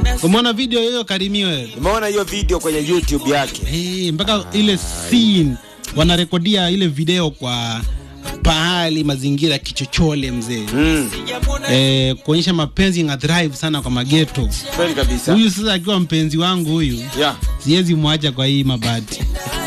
Umeona video hiyo Karimi wewe? Nimeona hiyo video kwenye YouTube yake. Hey, mpaka ile scene wanarekodia ile video kwa pahali mazingira ya kichochole mzee Mm. eh, kuonyesha mapenzi nga thrive sana kwa mageto. Kweli kabisa. Huyu sasa akiwa mpenzi wangu huyu, Yeah. siwezi mwacha kwa hii mabati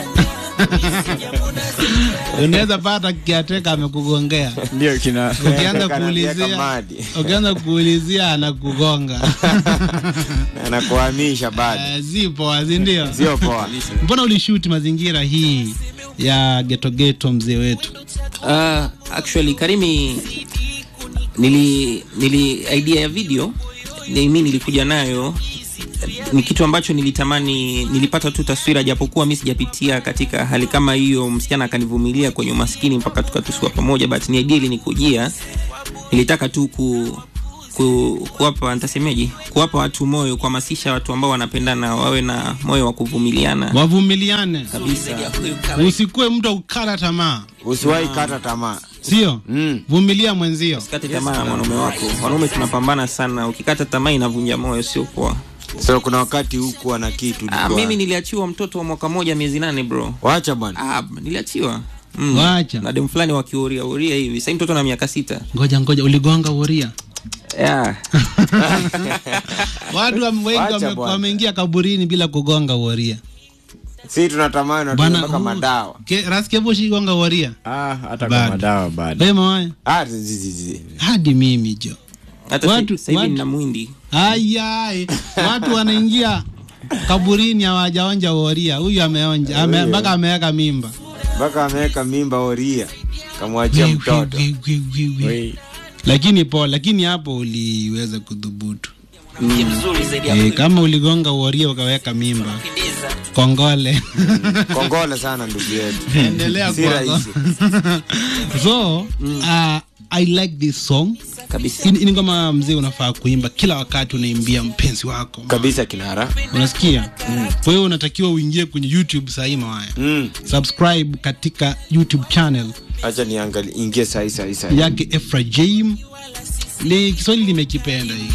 unaweza pata kiateka amekugongea Ndio kina ukianza Kanaambia kuulizia kamadi. ukianza kuulizia anakugonga Anakuhamisha bado. Eh, si poa si ndio Sio poa. mbona ulishuti mazingira hii ya geto geto mzee wetu Uh, actually Karimi nili, nili idea ya video ni mimi nilikuja nayo ni kitu ambacho nilitamani nilipata tu taswira japokuwa mi sijapitia katika hali kama hiyo msichana akanivumilia kwenye umaskini mpaka tukatusua pamoja but ni idea ilinikujia nilitaka tu ku ku, kuwapa nitasemeje kuwapa watu moyo kuhamasisha watu ambao wanapendana wawe na moyo wa kuvumiliana wavumiliane kabisa usikuwe mtu wa kukata tamaa Usiwahi kata tamaa. sio Mm. vumilia mwenzio usikate tamaa na mwanaume wako wanaume tunapambana sana ukikata tamaa inavunja moyo sio poa So kuna wakati hukuwa na kitu ah, ulikuwa- mimi niliachiwa mtoto wa mwaka moja miezi nane bro Wacha bwana. ah, niliachiwa mm. Wacha. na dem fulani wakiuria uria hivi sahii mtoto na miaka sita ngoja ngoja uligonga uria yeah. watu wame- wengi Wacha wame- bwana. wameingia kaburini bila kugonga uria Si tunatamani na bwana tunataka madawa. raskevushi-gonga uria ah, hata Bado. kwa madawa bado. wema waya Ah, zi- zi- zi- hadi mimi jo hata Watu- sahivi watu- nina mwindi ayai watu wanaingia kaburini hawajaonja uria huyu ameonja ame- Huyo. mpaka ameweka mimba mpaka ameweka mimba oria kamwachia mtoto. Wi, wi, wi, wi, wi. Wei. lakini po lakini hapo uliweza kudhubutu e, kama uligonga uoria ukaweka mimba kongole Kongole sana ndugu yetu. endelea Si kwako. rahisi. so uh, i like this song kabisa Hii ni ngoma mzee unafaa kuimba kila wakati unaimbia mpenzi wako Kabisa kinara. unasikia kwa hiyo unatakiwa uingie kwenye youtube sahii mawaya Mm. subscribe katika youtube channel Acha niangalie ingie sahi sahi sahi. yake efrajim ni kiswahili limekipenda hii